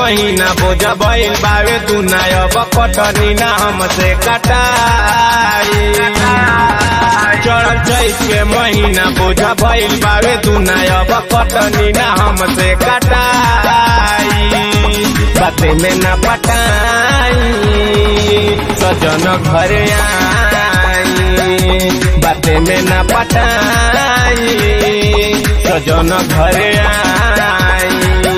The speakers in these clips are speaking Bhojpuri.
महीना बोझ भइल बावे तू ना अब कटनी ना हमसे कटाई चढ़ल चैत के महीना बोझ भइल बावे तू ना अब कटनी ना हमसे कटाई बाते में ना पटाई सजन घरे आई बाते में ना पटाई सजन घरे आई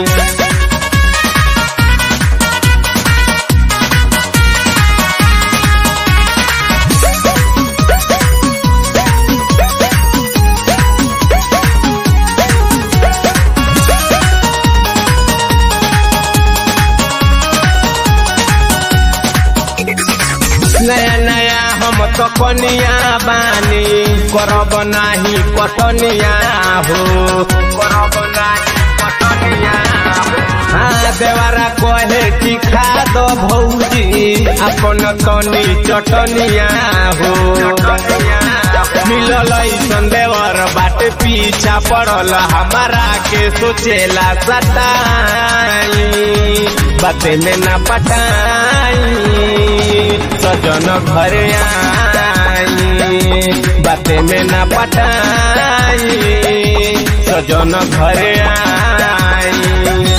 नया नया हम तो कनिया बानी करब नाही कटनिया हो करब नाही कटनिया हाँ देवारा कहे कि खा दो भौजी अपन तनी चटनिया हो मिलल ऐसन देवर बाटे पीछा पड़ल हमारा के सोचेला सताई बाते में ना पटाई सजन घरे आई बाते में ना पटाई सजन घरे आई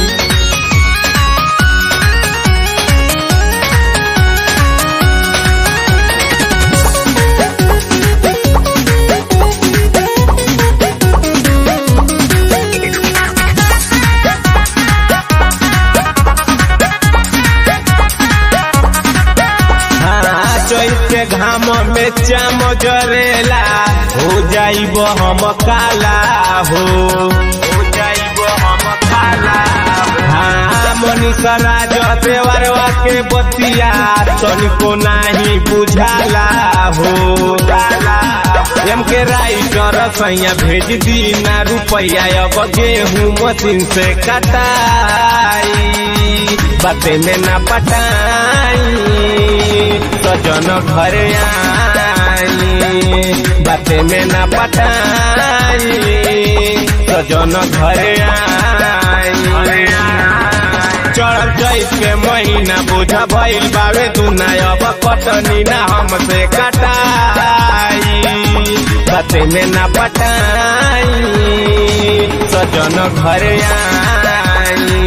चैत के घाम में चाम जरेला हो जाइब हम काला हो हो जाइब हम काला हाँ मनीषा राज देवरवा के बतिया तनिको नाही बुझाला हो एम के राइटर सैया भेज दी ना रुपया अब गेहूँ मशीन से कटाई बाते में ना पटाई सजन घरे आई बाते में ना पटाई सजन घरे आई चढ़ल चैत के महीना बोझ भइल बावे तू ना अब कटनी ना हमसे कटाई बाते में ना पटाई सजन घरे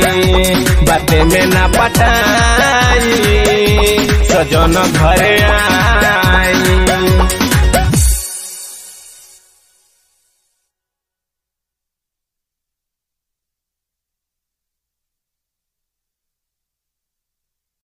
आई बाते में ना पटाई सजन घरे आ